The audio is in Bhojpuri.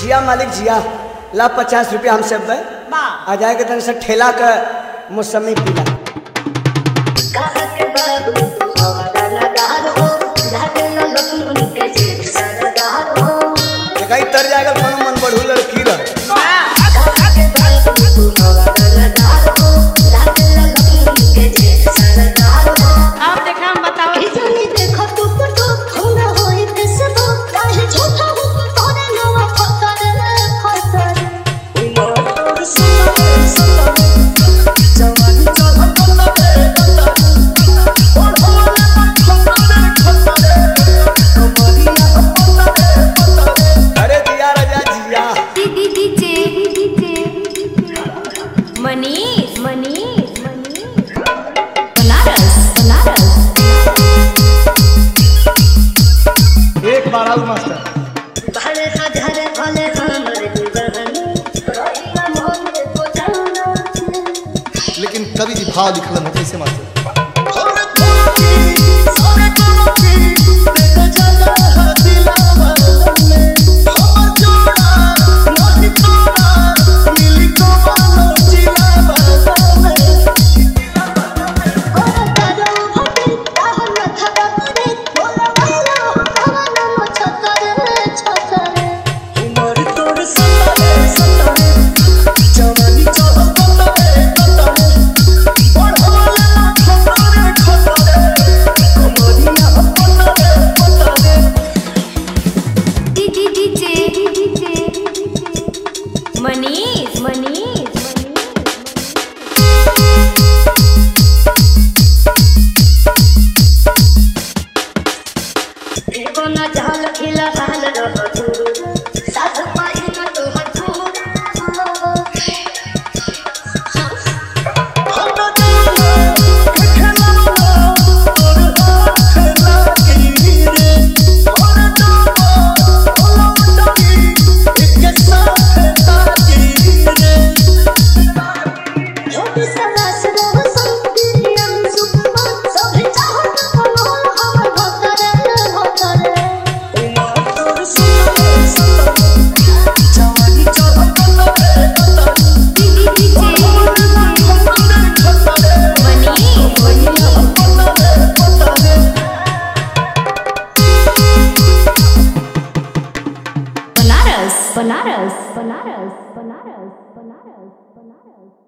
जिया मालिक जिया ला पचास रुपया हम सब दे बा आ जाएगा तन से ठेला का मौसमी पीला कहीं तर जाएगा कोनो मन बढ़ू लड़की रह अब देखा हम बताओ अरे दिया राजा जिया मनीष मनीष मनीष बनारस बनारस एक बार आउ मास्टर लेकिन कवि जी भाव लिखलन है कैसे मास्टर मनीष मनीष बनारस बनारस बनारस बनारस बनारस बनारस